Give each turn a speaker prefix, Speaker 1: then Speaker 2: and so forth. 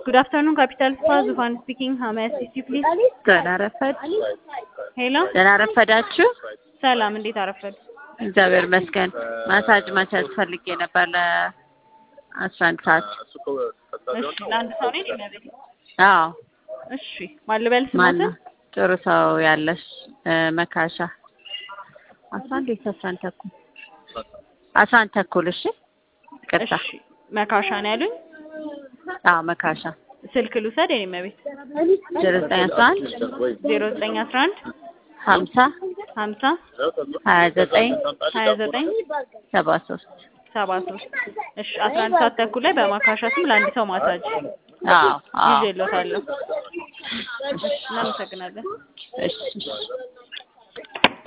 Speaker 1: Good afternoon, Capital Spa, Zufan speaking. How may I assist you, please?
Speaker 2: ደህና ረፈድ
Speaker 1: ሄሎ፣
Speaker 2: ደህና ረፈዳችሁ።
Speaker 1: ሰላም፣ እንዴት አረፈድ?
Speaker 2: እግዚአብሔር ይመስገን። ማሳጅ ማሳጅ ፈልጌ ነበር ለአስራ አንድ ሰዓት።
Speaker 1: እሺ፣ ለአንድ ሰው ነኝ የሚያቤት?
Speaker 2: አዎ
Speaker 1: እሺ፣ ማን ልበል
Speaker 2: ማነው?
Speaker 1: ስሞትን?
Speaker 2: ጥሩ ሰው ያለሽ እ፣ መካሻ አስራ አንድ ወይስ አስራ አንድ ተኩል? አስራ አንድ ተኩል። እሺ ቅርታ።
Speaker 1: እሺ፣ መካሻ ነው ያሉኝ።
Speaker 2: አዎ መካሻ
Speaker 1: ስልክ ልውሰድ የኔ የሚያቤት?
Speaker 2: ዜሮ ዘጠኝ አስራ አንድ
Speaker 1: ዜሮ ዘጠኝ አስራ አንድ
Speaker 2: ሀምሳ
Speaker 1: ሀምሳ
Speaker 2: ሀያ ዘጠኝ
Speaker 1: ሀያ ዘጠኝ
Speaker 2: ሰባ ሶስት
Speaker 1: ሰባ ሶስት እሺ፣ አስራ አንድ ሰዓት ተኩል ላይ በማካሻ ስም ለአንድ ሰው ማሳጅ
Speaker 2: አዎ አዎ
Speaker 1: ይዤልዎታለሁ። እናመሰግናለን።
Speaker 2: እሺ እሺ